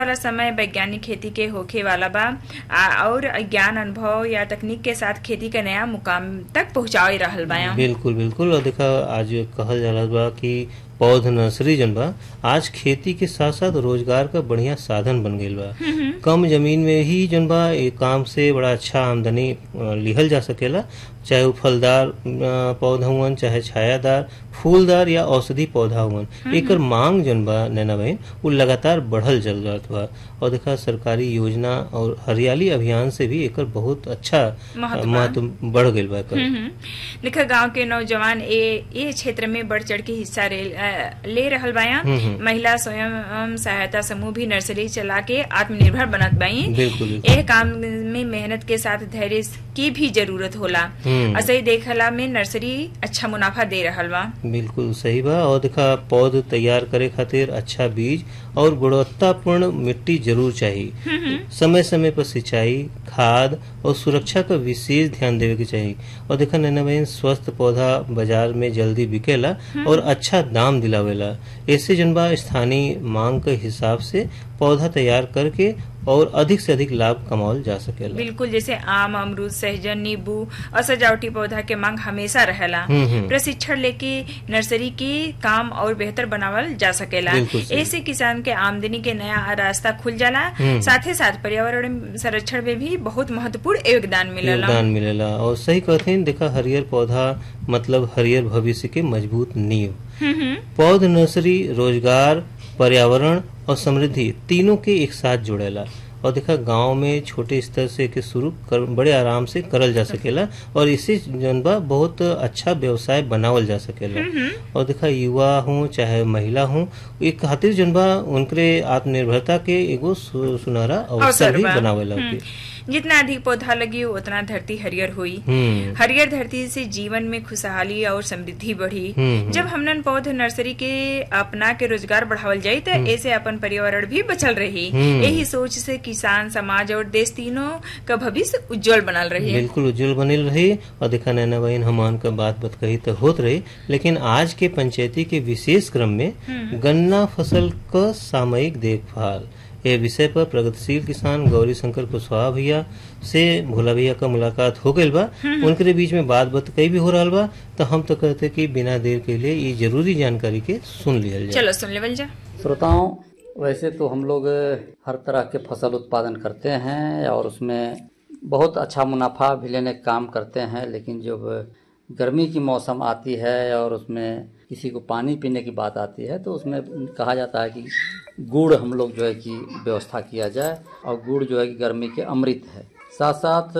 वाला समय वैज्ञानिक खेती के होखे वाला बा आ, और ज्ञान अनुभव या तकनीक के साथ खेती के नया मुकाम तक पहुंचाए रहल बा बिल्कुल बिल्कुल और देखा आज कहल जाला बा कि पौध नर्सरी जन बा आज खेती के साथ साथ रोजगार का बढ़िया साधन बन गईल बा कम जमीन में ही जन बा ये काम से बड़ा अच्छा आमदनी अ, लिहल जा सकेला चाहे वो फलदार अ, पौधा हुवन चाहे छायादार फूलदार या औषधि पौधा हुवन एकर मांग जन बा नैना बहन वो लगातार बढ़ल चल जात बा और देखा सरकारी योजना और हरियाली अभियान से भी एकर बहुत अच्छा महत्व बा। महत्व बढ़ गईल बा एकर हम्म, देखा गांव के नौजवान ए ए क्षेत्र में बढ़ चढ़ के हिस्सा ले, अ, ले रहल बाया हम्म, हम्म। महिला स्वयं अम, सहायता समूह भी नर्सरी चला के आत्मनिर्भर बनत बाई बिल्कुल बिल्कुल एह काम में मेहनत के साथ धैर्य की भी जरूरत होला हम्म। असही देखला में नर्सरी अच्छा मुनाफा दे रहल बा बिल्कुल सही बा और देखा पौध तैयार करे खातिर अच्छा बीज और गुणवत्तापूर्ण मिट्टी जरूर चाहिए समय समय पर सिंचाई खाद और सुरक्षा का विशेष ध्यान देवे के चाहिए और देखा नैना बहन स्वस्थ पौधा बाजार में जल्दी बिकेला और अच्छा दाम दिलावेला ऐसे जनबा स्थानीय मांग के हिसाब से पौधा तैयार करके और अधिक से अधिक लाभ कमावल जा सकेला बिल्कुल जैसे आम अमरूद सहजन नींबू और सजावटी पौधा के मांग हमेशा रहेला हम्म, हम्म। प्रशिक्षण लेके नर्सरी के काम और बेहतर बनावल जा सकेला बिल्कुल सही। ऐसे किसान के आमदनी के नया रास्ता खुल जाला हम्म। साथ ही साथ पर्यावरण संरक्षण में भी बहुत महत्वपूर्ण योगदान मिलेला योगदान मिलेला और सही कहते हैं देखा हरियर पौधा मतलब हरियर भविष्य के मजबूत नींव हम्म, हम्म। पौध नर्सरी रोजगार पर्यावरण और समृद्धि तीनों के एक साथ जुड़ेला और देखा गांव में छोटे स्तर से के शुरू कर, बड़े आराम से करल जा सकेला और इसी जनबा बहुत अच्छा व्यवसाय बनावल जा सकेला और देखा युवा हो चाहे महिला हो एक खातिर जनबा उनके आत्मनिर्भरता के एगो सु- सुनहरा अवसर अवसर भी बा। बनावेला हम्म। ओके। जितना अधिक पौधा लगी उतना धरती हरियर हुई हम्म हरियर धरती से जीवन में खुशहाली और समृद्धि बढ़ी हम्म, जब हमनन पौध नर्सरी के अपना के रोजगार बढ़ावल जाई तो ऐसे अपन पर्यावरण भी बचल रही हम्म। यही सोच से किसान समाज और देश तीनों का भविष्य उज्जवल बनल रही बिल्कुल उज्जवल बनिल रही और देखा नैना बहन हमान का बात बत कही तो होत रही लेकिन आज के पंचायती के विशेष क्रम में गन्ना फसल का सामयिक देखभाल ये विषय पर प्रगतिशील किसान गौरी शंकर कुशवाहा भैया से भोला भैया का मुलाकात हो गई बा उनके बीच में बात बत कही भी हो रहा बा तो हम तो कहते कि बिना देर के लिए ये जरूरी जानकारी के सुन लिया जाए चलो सुन लेवल जा श्रोताओं वैसे तो हम लोग हर तरह के फसल उत्पादन करते हैं और उसमें बहुत अच्छा मुनाफा भी लेने का काम करते हैं लेकिन जब गर्मी की मौसम आती है और उसमें किसी को पानी पीने की बात आती है तो उसमें कहा जाता है कि गुड़ हम लोग जो है कि व्यवस्था किया जाए और गुड़ जो है कि गर्मी के अमृत है साथ साथ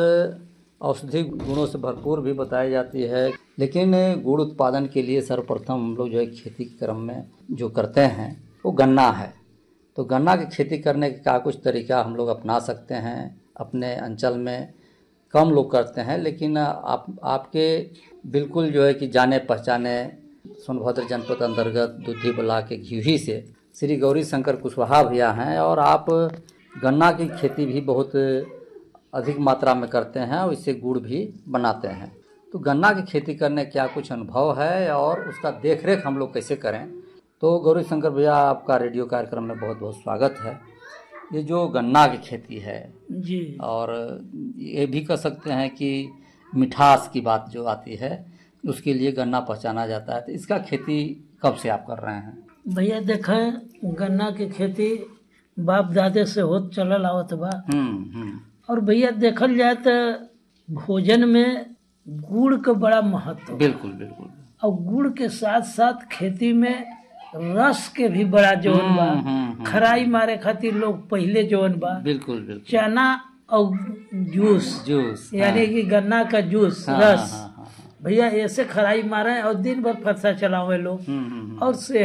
औषधि गुणों से भरपूर भी बताई जाती है लेकिन गुड़ उत्पादन के लिए सर्वप्रथम हम लोग जो है खेती के क्रम में जो करते हैं वो गन्ना है तो गन्ना की खेती करने के क्या कुछ तरीका हम लोग अपना सकते हैं अपने अंचल में कम लोग करते हैं लेकिन आप आपके बिल्कुल जो है कि जाने पहचाने सोनभद्र जनपद अंतर्गत दुधी बला के घिही से श्री गौरी शंकर कुशवाहा भैया हैं और आप गन्ना की खेती भी बहुत अधिक मात्रा में करते हैं और इससे गुड़ भी बनाते हैं तो गन्ना की खेती करने क्या कुछ अनुभव है और उसका देख रेख हम लोग कैसे करें तो गौरी शंकर भैया आपका रेडियो कार्यक्रम में बहुत बहुत स्वागत है ये जो गन्ना की खेती है जी और ये भी कर सकते हैं कि मिठास की बात जो आती है उसके लिए गन्ना पहचाना जाता है तो इसका खेती कब से आप कर रहे हैं भैया देखें गन्ना की खेती बाप दादे से होत चलल आवत बा हम्म हम्म और भैया देखल जाए तो भोजन में गुड़ का बड़ा महत्व बा। बिल्कुल बिल्कुल और गुड़ के साथ साथ खेती में रस के भी बड़ा जोन बा हम्म, हम्म, खराई मारे खातिर लोग पहले जोन बा बिल्कुल बिल्कुल चना और जूस जूस यानी कि गन्ना का जूस हाँ, रस हाँ, हाँ, हाँ, भैया ऐसे खराई मारे और दिन भर फरसा चलावे लोग हम्म, हम्म, हम्म। और से